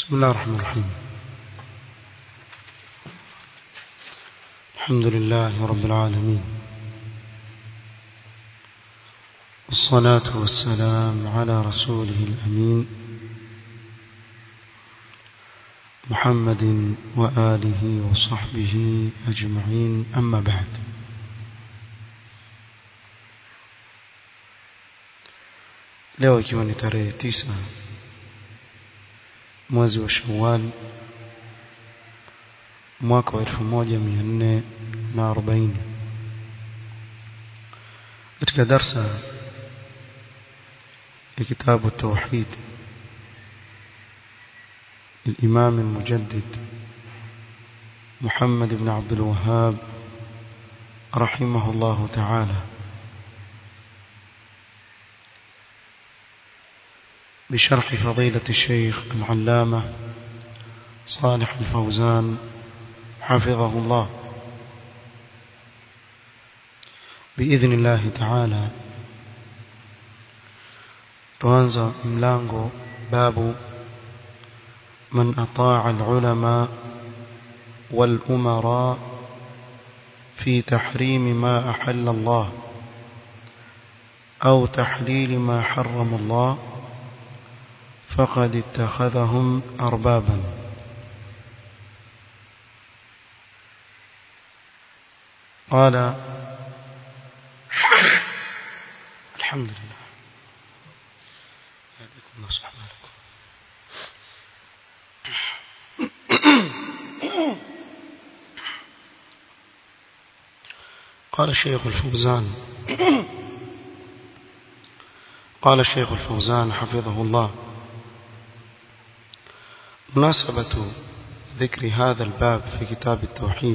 بسم الله الرحمن الرحيم الحمد لله رب العالمين والصلاة والسلام على رسوله الأمين محمد وآله وصحبه أجمعين أما بعد leo ikiwa ni tarehe tisa mwezi wa Shawwal mwaka wa 1440 katika darsa ya kitabu التوحيد للإمام المجدد محمد بن عبد الوهاب رحمه الله تعالى بشرح فضيلة الشيخ العلامة صالح الفوزان حفظه الله بإذن الله تعالى tuanza mlango babu man ataa alulama والأمراء في تحريم ما أحل الله أو تحليل ما حرم الله فقد اتخذهم أربابا قال الحمد لله يهديكم الله سبحانه قال الشيخ الفوزان قال الشيخ الفوزان حفظه الله مناسبة ذكر هذا الباب في كتاب التوحيد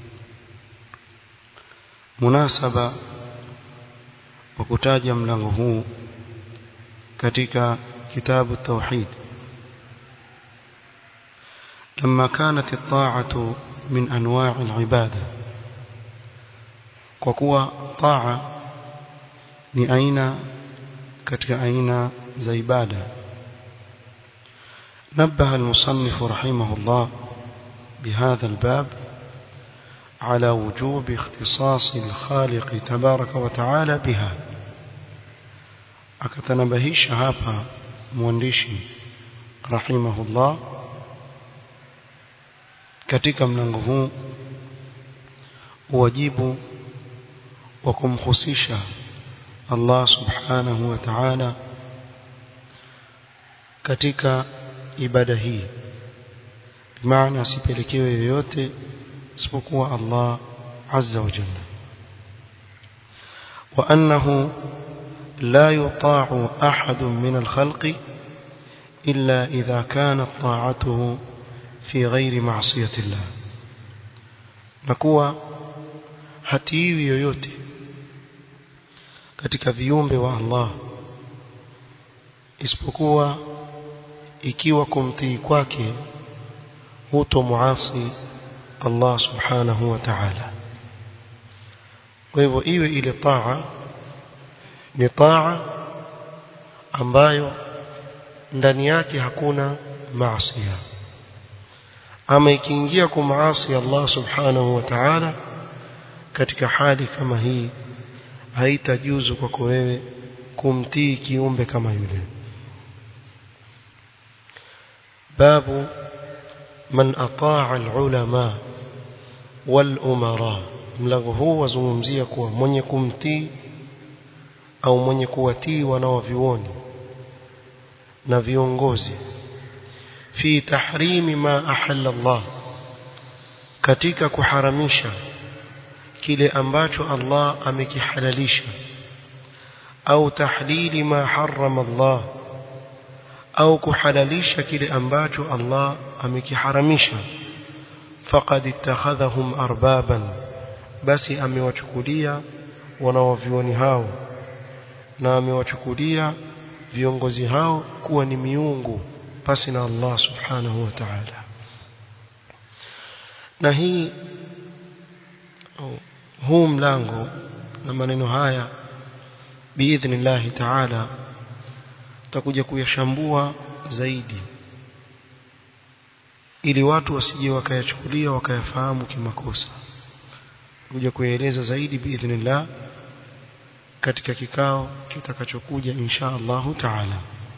مناسبة وكتاج ملغه كتك كتاب التوحيد لما كانت الطاعة من أنواع العبادة وكوى طاعة لأين كتك أين زيبادة نبه المصنف رحمه الله بهذا الباب على وجوب اختصاص الخالق تبارك وتعالى بها akatanabahisha hapa mwandishi rahimahullah katika mlango huu wajibu wa kumhusisha Allah subhanahu wa ta'ala katika ibada hii bimaana asipelekewe yoyote isipokuwa Allah azza wa jalla wa annahu la yuta'u ahad min al-khalqi illa idha kanat ta'atuhu fi ghairi ma'siyati Allah na kuwa hatiwi yoyote katika viumbe wa Allah isipokuwa ikiwa kumtii kwake huto muasi Allah subhanahu wa ta'ala kwa hivyo iwe ile taa ni taa ambayo ndani yake hakuna maasi ama ikiingia kumaasi Allah subhanahu wa ta'ala katika hali kama hii haitajuzu kwako wewe kumtii kiumbe kama yule باب من أطاع العلماء والأمراء mlango huu wazungumzia kuwa mwenye kumtii au mwenye kuwatii wanaovioni na viongozi fi tahrimi ma ahalla Allah katika kuharamisha kile ambacho Allah amekihalalisha au tahlili ma harrama Allah au kuhalalisha kile ambacho Allah amekiharamisha faqad ittakhadhahum arbaban basi amewachukulia wanaovioni hao na amewachukulia viongozi hao kuwa ni miungu pasi na Allah subhanahu wa ta'ala na hii huu mlango na maneno haya biidhnillah ta'ala tutakuja kuyashambua zaidi ili watu wasije wakayachukulia wakayafahamu kimakosa kuja kueleza zaidi biidhnillah katika kikao kitakachokuja insha Allah taala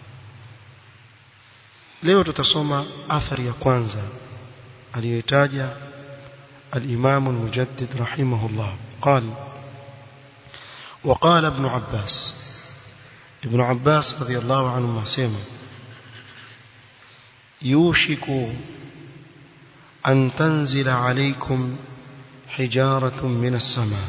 leo tutasoma athari ya kwanza aliyoitaja الإمام المجدد رحمه الله قال وقال ابن عباس ابن عباس رضي الله عنهما سيما يوشك أن تنزل عليكم حجارة من السماء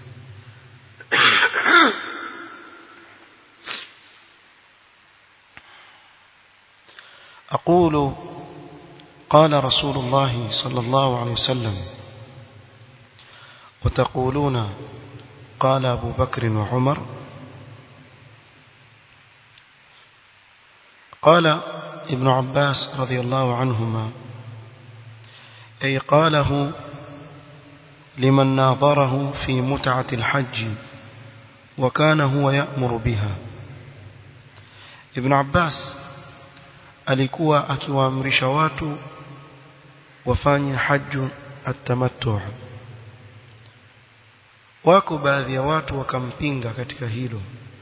أقول قال رسول الله صلى الله عليه وسلم وتقولون قال أبو بكر وعمر قال ابن عباس رضي الله عنهما أي قاله لمن ناظره في متعة الحج وكان هو يأمر بها ابن عباس alikuwa akiwaamrisha watu wafanye haju atamattu wako baadhi ya watu wakampinga katika hilo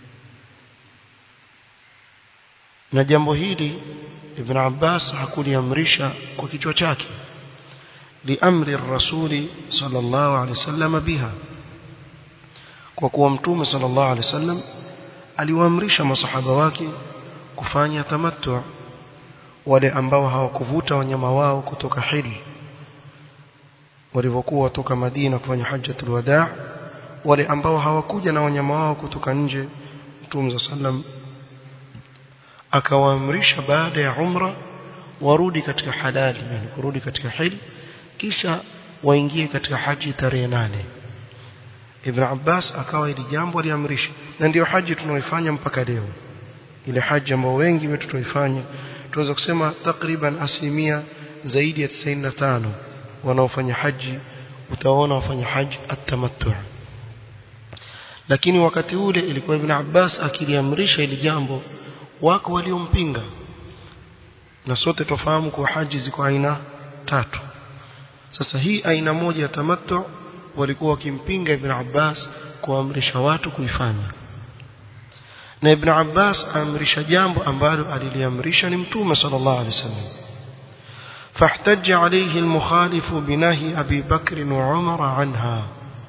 na jambo hili Ibn Abbas hakuliamrisha kwa kichwa chake liamri rasuli sallallahu alaihi wasallam biha kwa kuwa mtume sallallahu alaihi wasallam aliwaamrisha masahaba wake kufanya tamattu wale ambao hawakuvuta wanyama wao kutoka hili walivyokuwa watoka Madina kufanya hajjatul wadaa wale ambao hawakuja na wanyama wao kutoka nje Mtume sallam akawaamrisha baada ya umra warudi katika halali yani kurudi katika hili kisha waingie katika haji tarehe nane Ibn Abbas akawa ili jambo aliamrisha na ndiyo haji tunaoifanya mpaka leo ile haji ambayo wengi wetu tunaifanya tunaweza kusema takriban asilimia zaidi ya 95 wanaofanya haji utaona wafanya haji atamattu lakini wakati ule ilikuwa Ibn Abbas akiliamrisha ili jambo wako waliompinga na sote tofahamu kwa haji ziko aina tatu sasa hii aina moja ya tamattu walikuwa wakimpinga Ibn Abbas kuamrisha watu kuifanya na Ibn Abbas amrisha jambo ambalo aliliamrisha ni Mtume sallallahu alaihi wasallam فاحتج عليه المخالف بنهي أبي بكر وعمر عنها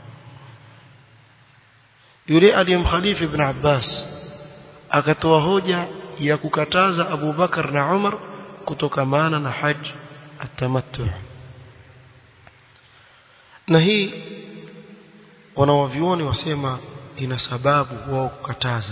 yule aliyemkhalifu ibn Abbas akatoa hoja ya kukataza Abu Bakar na Umar kutokamana na haji atamattu na hii wanawavioni wasema ina sababu wao kukataza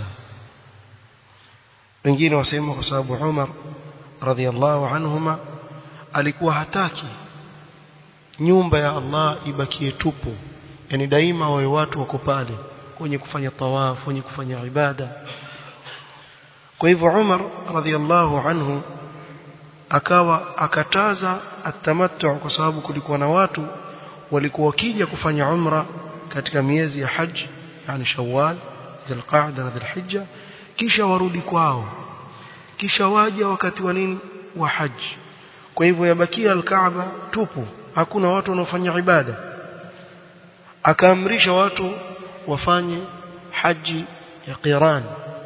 wengine wasema kwa sababu Umar radhiallahu anhuma alikuwa hataki nyumba ya Allah ibakie tupu yani daima wawe watu wako pale wenye kufanya tawaf wenye kufanya ibada kwa hivyo Umar radhiallahu anhu akawa akataza atamattu kwa sababu kulikuwa na watu walikuwa wakija kufanya umra katika miezi ya haji yani Shawwal Dhulqa'da na Dhulhijja kisha warudi kwao kisha waja wakati wa nini wa haji kwa hivyo yabakia al-Kaaba tupu hakuna watu wanaofanya ibada akaamrisha watu wafanye haji ya qiran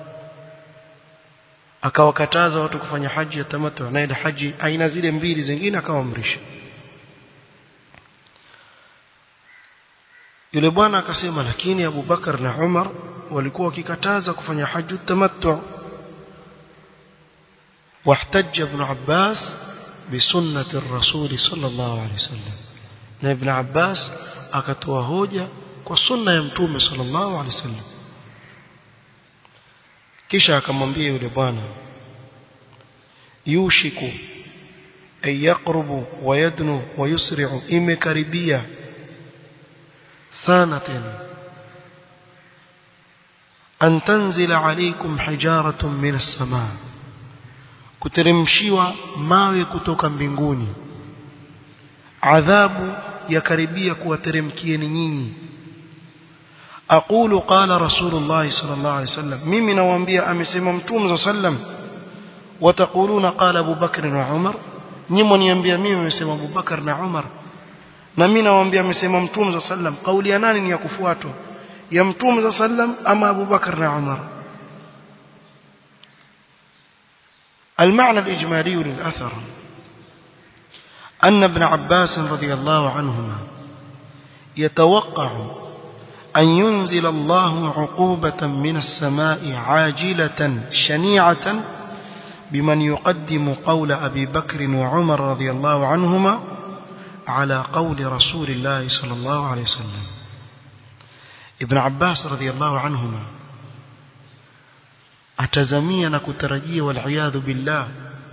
akawakataza watu kufanya haji ya tamattu na ile haji aina zile mbili zingine akawaamrisha yule bwana akasema lakini Abu Bakar na Umar walikuwa wakikataza kufanya haji tamattu واحتج ابن عباس بسنة الرسول صلى الله عليه وسلم na ibn Abbas akatoa hoja kwa sunna ya mtume sallallahu alaihi wasallam kisha akamwambia yule bwana yushiku ay yaqrubu wa yadnu wa yusri'u imekaribia sana tena an tanzila alaykum hijaratun min as-samaa kuteremshiwa mawe kutoka mbinguni adhabu yakaribia kuwateremkieni nyinyi aqulu qala rasulullah sallallahu alaihi wasallam mimi nawaambia amesema mtume sallam wataquluna qala abu bakr wa umar nyinyi mniambia mimi nimesema Abubakar na Umar na mimi nawaambia amesema Mtume sallam kauli ya nani ni ya kufuatwa ya Mtume sallam ama Abubakar na Umar المعنى الإجمالي للأثر أن ابن عباس رضي الله عنهما يتوقع أن ينزل الله عقوبة من السماء عاجلة شنيعة بمن يقدم قول أبي بكر وعمر رضي الله عنهما على قول رسول الله صلى الله عليه وسلم ابن عباس رضي الله عنهما atazamia na kutarajia waliyadhu billah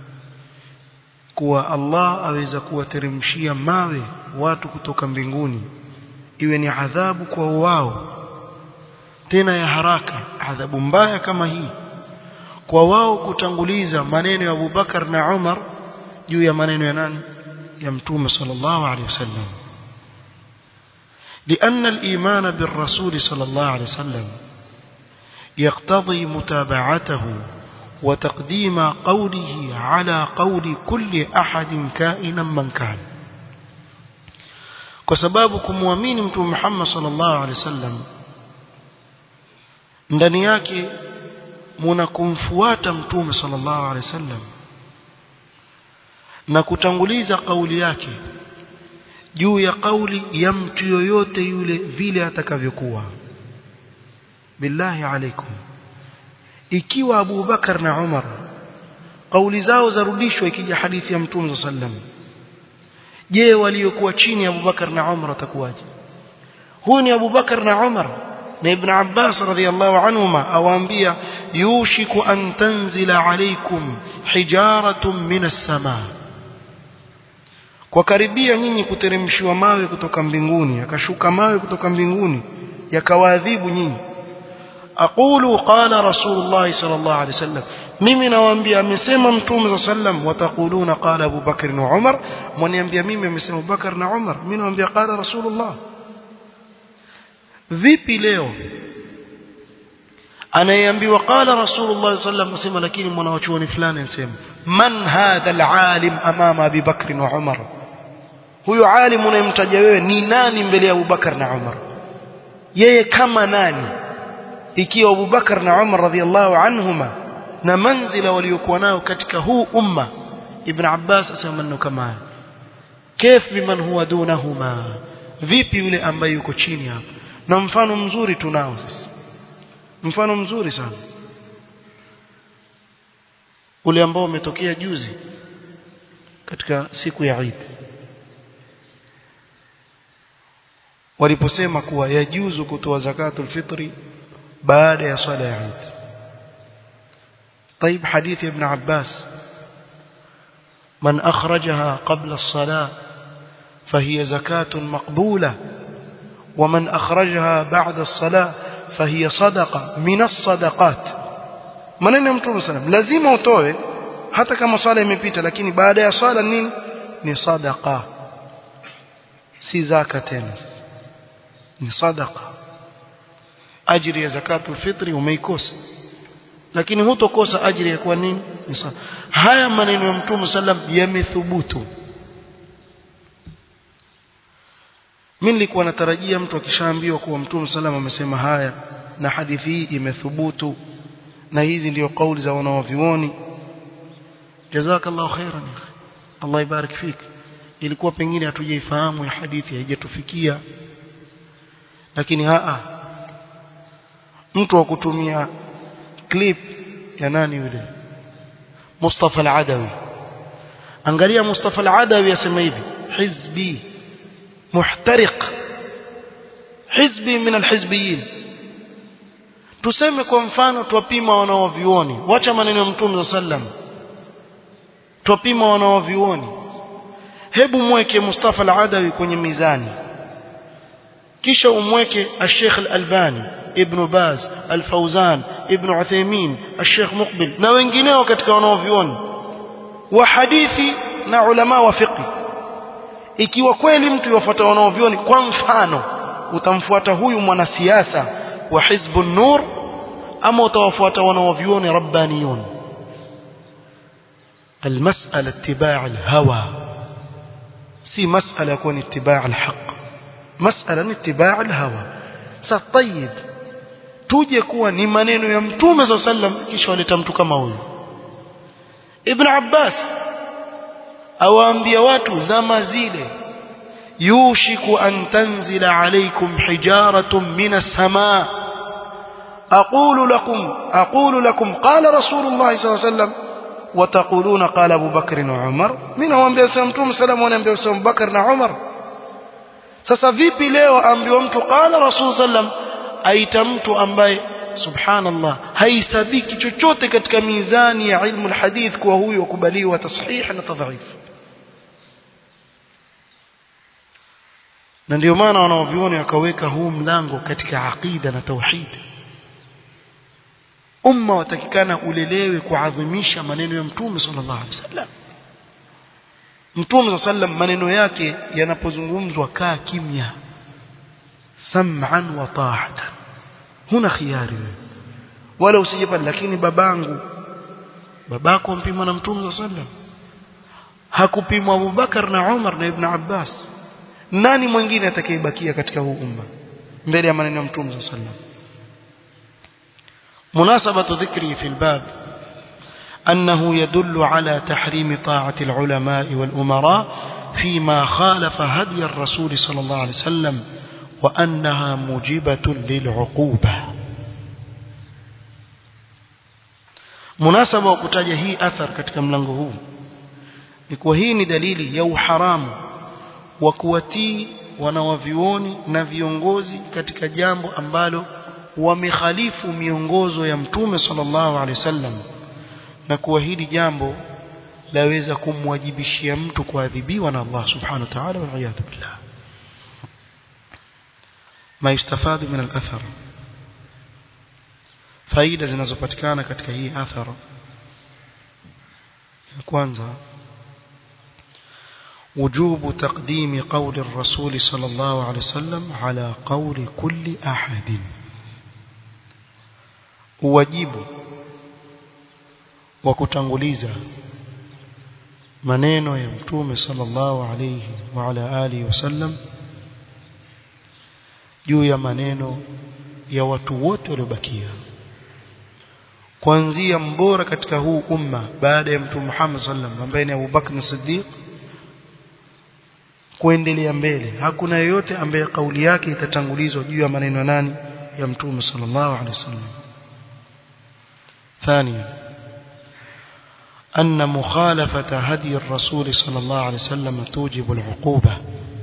kuwa Allah aweza kuwateremshia mawe watu kutoka mbinguni iwe ni adhabu kwa wao tena ya haraka adhabu mbaya kama hii kwa wao kutanguliza maneno ya Abubakar na Umar juu ya maneno ya nani ya mtume sallallahu alaihi wasallam لأن الإيمان بالرسول صلى الله عليه وسلم يقتضي متابعته وتقديم قوله على قول كل أحد كائنا من كان وسباب kumwamini mtume Muhammad sallallahu alaihi wasallam ndani yake muna kumfuata mtume sallallahu alaihi wasallam na kutanguliza kauli yake juu ya kauli ya mtu yoyote yule vile atakavyokuwa billahi alaikum ikiwa Abu Bakar na Umar kauli zao zarudishwa ikija hadithi ya Mtume sallam je waliokuwa chini ya Abu Bakar na Umar watakuwaje huyu ni Abu Bakar na Umar na Ibn Abbas radhiyallahu anhuma awaambia yushiku an tanzila alaykum hijaratun minas samaa kwa karibia nyinyi kuteremshiwa mawe kutoka mbinguni akashuka mawe kutoka mbinguni yakawaadhibu nyinyi aqulu qala rasulullah sallallahu alaihi wasallam mimi nawaambia amesema mtume sallam wataquluna qala Abu Bakr na Umar mwaniambia mimi amesema Abu Bakr na Umar mimi nawaambia qala rasulullah vipi leo anayeambiwa qala rasulullah sallam asema lakini mwanachuoni fulani anasema man hadha alalim amama Abi Bakr na Umar huyo alim unayemtaja wewe ni nani mbele ya Abu Bakar na Umar yeye kama nani ikiwa Abu Bakar na Umar radhiallahu anhuma na manzila waliokuwa nao katika huu umma Ibn Abbas asema maneno kama haya كيف بمن هو دونهما vipi yule ambaye yuko chini hapa na mfano mzuri tunao sasa mfano mzuri sana ule ambao umetokea juzi katika siku ya Eid waliposema kuwa yajuzu kutoa zakatul fitri baada ya swala ya Eid طيب حديث ابن عباس من أخرجها قبل الصلاة فهي زكاة مقبولة ومن أخرجها بعد الصلاة فهي صدقة من الصدقات maneno ya mtume sallam lazima utoe hata kama swala imepita lakini baada ya swala nini ni sadaqa si zaka tena ni sadaqa ajiri ya zakatul fitri umeikosa lakini hutokosa ajiri ya kwa nini ni sadaqa haya maneno ya mtume sallam yamethubutu mimi nilikuwa natarajia mtu akishaambiwa kuwa mtume sallam amesema haya na hadithi hii imethubutu na hizi ndio kauli za wanawavioni jazakallahu khairan Allah ibarik fik ilikuwa pengine hatujaifahamu ya hadithi haijatufikia lakini haa mtu wa kutumia clip ya nani yule Mustafa al-Adawi angalia Mustafa al-Adawi yasema hivi hizbi muhtariq hizbi min al-hizbiyin tuseme kwa mfano twapima wanaovioni wacha maneno ya mtume sallam twapima wanaovioni hebu mweke Mustafa al-Adawi kwenye mizani kisha umweke al-Sheikh al-Albani Ibn Baz al-Fawzan Ibn Uthaymeen al-Sheikh Muqbil na wengineo katika wanaovioni wa hadithi na ulama wa fiqh ikiwa kweli mtu yafuata wanaovioni kwa mfano utamfuata huyu mwanasiasa wa hizbun nur ama utawafuata wanaovioni rabbaniyun المسألة اتباع الهوى سي مسألة يكون اتباع الحق مسألة اتباع الهوى سطيب tuje kuwa ni maneno ya mtume za sallam kisha waleta mtu kama huyu ibn abbas awaambia watu zama zile yushiku an tanzila alaykum hijaratun minas samaa aqulu lakum aqulu lakum qala rasulullah sallallahu alayhi wasallam وتقولون قال ابو بكر وعمر mimi nawaambia sasa mtume sallam anaambia sasa Abu Bakar na Umar sasa vipi leo ambiwa mtu qala rasul sallam aita mtu ambaye subhanallah haisabiki chochote katika mizani ya ilmu alhadith kuwa huyo kubaliwa tasihih na tadhif na ndio maana wanaovioni wakaweka huu mlango katika aqida na tauhid umma watakikana ulelewe kuadhimisha maneno ya mtume sallallahu alaihi wasallam mtume sallam maneno yake yanapozungumzwa kaa kimya sam'an wa ta'atan huna khiari wewe wala usijepani lakini babangu babako mpima na mtume sallam hakupimwa Abubakar na Umar na Ibn Abbas nani mwingine atakayebakia katika huu umma mbele ya maneno ya mtume sallam مناسبة ذكري في الباب أنه يدل على تحريم طاعة العلماء والأمراء فيما خالف هدي الرسول صلى الله عليه وسلم وأنها موجبة للعقوبة مناسبة وكتاجة هي أثر katika mlango huu ni kuwa hii ni dalili ya uharamu wa kuwatii wanawavioni na viongozi katika jambo ambalo wamekhalifu miongozo ya mtume sallallahu alaihi wasallam na kuwa hili jambo laweza kumwajibishia mtu kuadhibiwa na Allah subhanahu wa ta'ala wal iyad billah ma yustafadu min al-athar faida zinazopatikana katika hii athara ya kwanza وجوب تقديم قول الرسول صلى الله عليه وسلم على قول كل أحد uwajibu wa kutanguliza maneno ya mtume sallallahu alayhi wa ala alihi wasallam juu ya maneno ya watu wote waliobakia kuanzia mbora katika huu umma baada ya mtume Muhammad sallam ambaye ni Abu Bakr Siddiq kuendelea mbele hakuna yeyote ambaye kauli yake itatangulizwa juu ya maneno nani ya mtume sallallahu alaihi wasallam ثانيا أن مخالفة هدي الرسول صلى الله عليه وسلم توجب العقوبة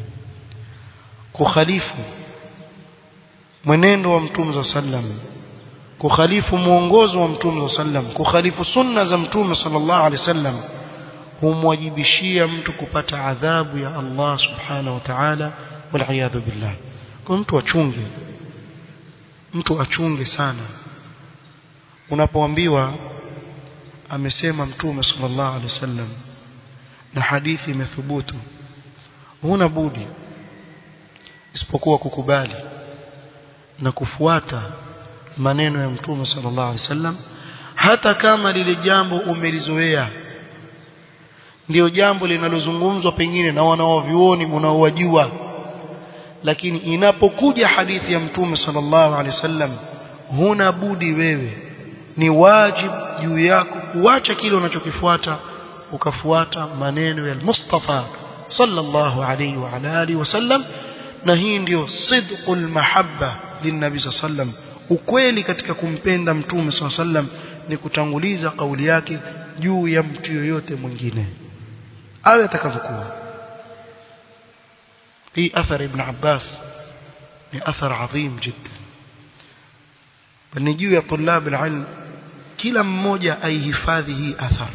كخليف mwenendo wa mtume sallam kukhalifu mwongozo wa mtume sallam kukhalifu sunna za mtume sallallahu alaihi wasallam humwajibishia mtu kupata adhabu ya Allah subhanahu wa ta'ala wal billah kwa mtu achunge mtu achunge sana unapoambiwa amesema mtume sallallahu alaihi wasallam na hadithi imethubutu huna budi isipokuwa kukubali na kufuata maneno ya mtume sallallahu alaihi wasallam hata kama lile jambo umelizoea ndio jambo linalozungumzwa pengine na wanaovioni unaowajua lakini inapokuja hadithi ya mtume sallallahu alaihi wasallam huna budi wewe ni wajibu juu yako kuacha kile unachokifuata ukafuata maneno ya Mustafa sallallahu alaihi wa ala alihi wasallam na hii ndio sidqul mahabba linnabi sallam ukweli katika kumpenda mtume sallam ni kutanguliza kauli yake juu ya mtu yoyote mwingine awe atakavyokuwa hii athar ibn Abbas ni athar adhim jiddan ni juu ya tulab alilm kila mmoja aihifadhi hii athar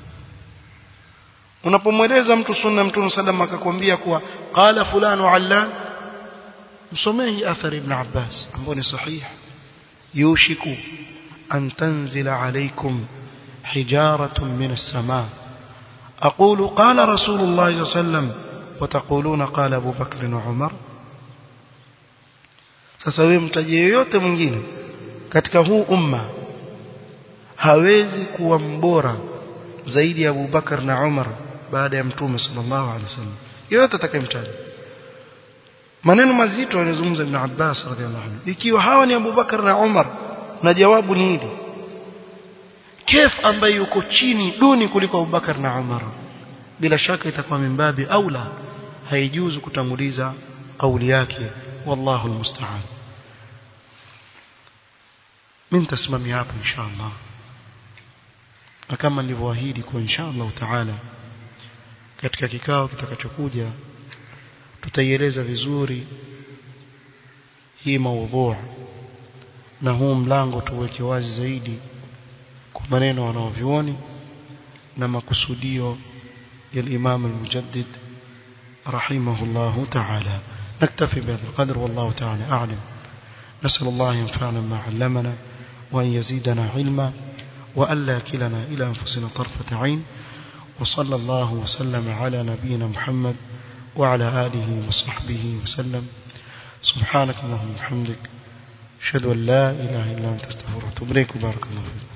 unapomweleza mtu sunna mtume sallam akakwambia kuwa qala fulano allan msomee hii athar ibn Abbas ambayo ni sahih yushiku an tanzila alaykum hijaratun min as-samaa أقول قال رسول الله صلى الله عليه وسلم وتقولون قال أبو بكر وعمر sasa wewe mtaje yoyote mwingine katika huu umma hawezi kuwa mbora zaidi ya Abu Bakar na Umar baada ya mtume sallallahu alaihi wasallam yote atakayemtaja maneno mazito yanazungumza Ibn Abbas radhiallahu anhu ikiwa hawa ni Abu Bakar na Umar na jawabu ni hili kef ambaye yuko chini duni kuliko Abu Bakar na Umar bila shaka itakuwa mimbabi aula haijuzu kutanguliza kauli yake wallahu almusta'an mimi tasimamia hapo inshallah na kama nilivyoahidi kwa inshallah taala katika kikao kitakachokuja tutaieleza vizuri hii maudhu na huu mlango tuweke wazi zaidi kwa maneno wanaovioni na makusudio ya الإمام المجدد رحمه الله تعالى نكتفي بهذا القدر والله تعالى أعلم نسأل الله ينفعنا ما علمنا وأن يزيدنا علما وألا كلنا إلى أنفسنا طرفة عين وصلى الله وسلم على نبينا محمد وعلى آله وصحبه وسلم سبحانك اللهم وبحمدك أشهد أن لا إله إلا أنت استغفرك وأتوب إليك وبارك الله فيك